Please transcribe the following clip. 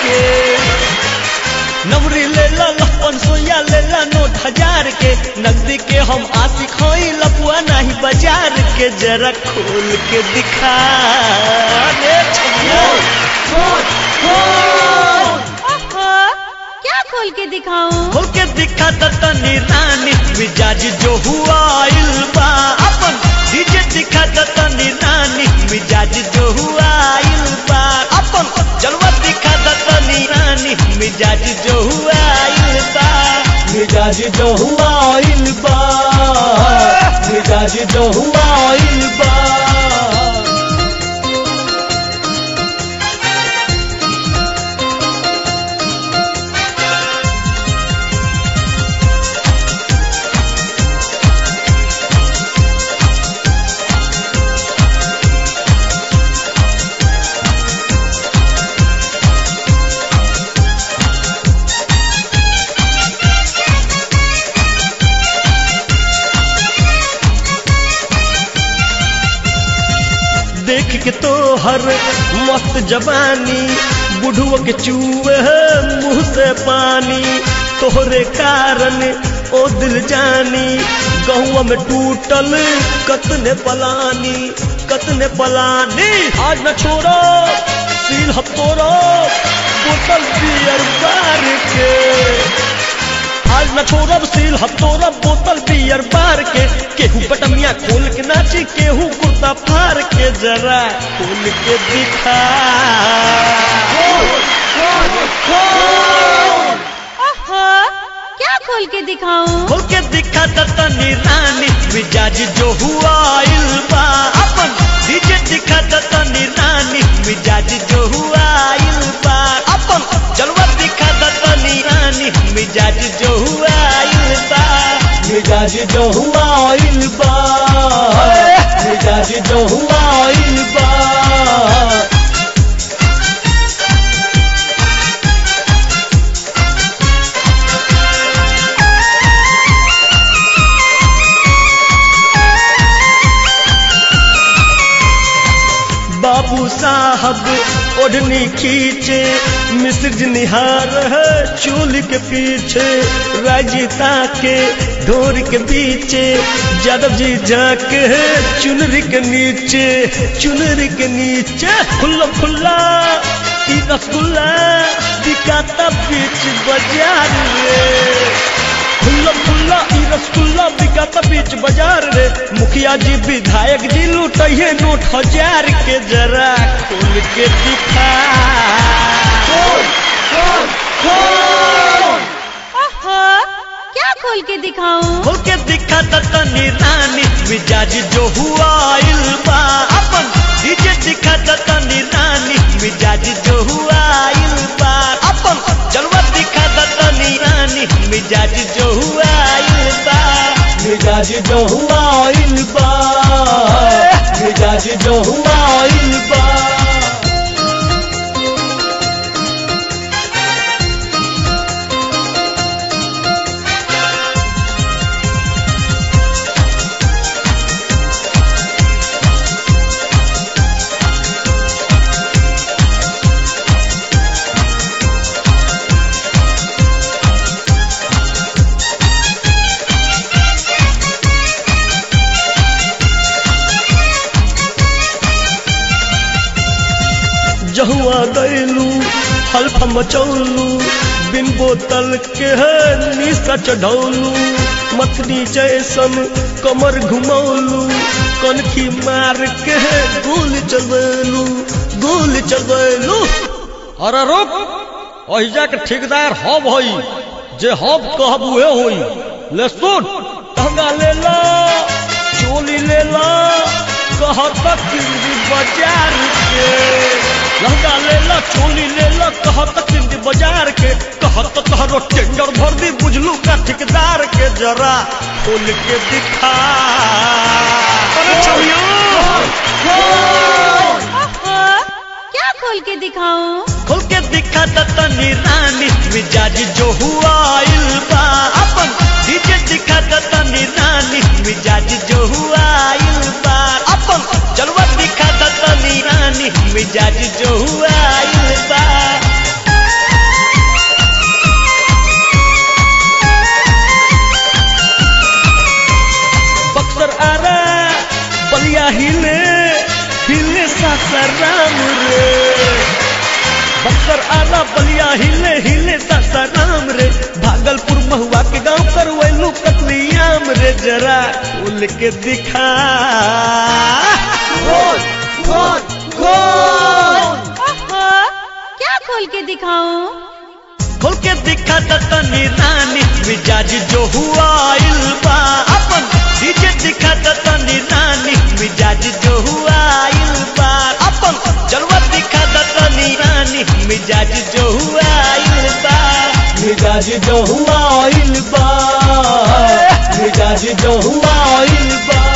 के नवरी लेला लपन सोया लेला नोट हजार के नकदी के हम आशिक हई लपुआ नहीं बाजार के जरा खोल के दिखा दे छमिया ओहो क्या खोल के दिखाऊं खोल के दिखा द तनी रानी मिजाज जो हुआ आइल बा अपन डीजे दिखा द तनी रानी मिजाज जो हुआ आइल बा अपन जलवा दिखा द तनी रानी मिजाज जो हुआ आइल बा मिजाज जो हुआ आइल बा मिजाज जो हुआ आइल बा देख के तो हर मस्त जवानी बुढ़ुआ के चूहे मुंह से पानी तोहरे कारण ओ दिल जानी गहुआ में टूटल कतने पलानी कतने पलानी आज न छोड़ो सील हथोड़ो बोतल बियर बार के आज न छोड़ब सील हथोड़ब बोतल बियर बार के केहू बटमिया खोल के नाची केहू कुर्ता फार के जरा खोल के दिखा ओहो क्या खोल के दिखाऊं खोल के दिखा द तनी रानी मिजाज जो हुआ आइल बा अपन डीजे दिखा द तनी रानी मिजाज जो हुआ आइल बा अपन जलवा दिखा द तनी रानी मिजाज जो हुआ आइल बा मिजाज जो हुआ आइल बा मिजाज जो हुआ आइल बा बाबू साहब ओढ़नी खींचे मिस्र निहार है चूल के पीछे राजीता के ढोर के पीछे यादव जी जाके है चुनरी के नीचे चुनरी के नीचे खुल्ला खुल्ला ई रसगुल्ला दिखाता बीच बाजार रे खुल्ला खुल्ला ई रसगुल्ला बिकाता बीच बाजार रे मुखिया जी विधायक जी लुटैये नोट हजार के जरा खोल के दिखा ओहो क्या खोल के दिखाऊं खोल के दिखा द तनी रानी मिजाज जो हुआ आइल बा अपन डीजे दिखा द तनी रानी मिजाज जो हुआ आइल बा अपन जलवा दिखा द तनी रानी मिजाज जो हुआ आइल बा मिजाज जो हुआ आइल बा मिजाज जो हुआ आइल बा जहुआ गैलू हल्फ मचौलू बिन बोतल के है निशा चढ़ौलू मथनी जैसन कमर घुमौलू कनखी मार के है गोल चलवेलू गोल चलवेलू अरे रुक अहिजा के ठेकेदार हब हई जे हब कहब उहे होई ले सुन तंगा ले ला चोली ले ला कहत किंदी बाजार के लहंगा ले ला चोली ले ला कहत किंदी बाजार के कहत तहरो टेंडर भर दी बुझलू का ठेकेदार के जरा खोल के दिखा अरे छमिया ओहो क्या खोल के दिखाऊं खोल के दिखा द तनी रानी मिजाज जो हुआ आइल बा अपन डीजे दिखा द तनी रानी मिजाज जो हुआ आइल बा अपन जलवा दिखा द तनी रानी मिजाज जो हुआ आइल बा आरा बलिया हिले हिले सासाराम रे भागलपुर महुआ के गांव करवैलू कतलियाम रे जरा खोल के दिखा खोल खोल खोल ओहो क्या खोल के दिखाऊं खोल के दिखा तनी रानी मिजाज जो हुआ इल्बा अपन डीजे दिखा तनी रानी मिजाज जो हुआ इल्बा अपन जलवा दिखा तनी रानी मिजाज जो हुआ इल्बा मिजाज जो हुआ इल्बा मिजाज जो हुआ इल्बा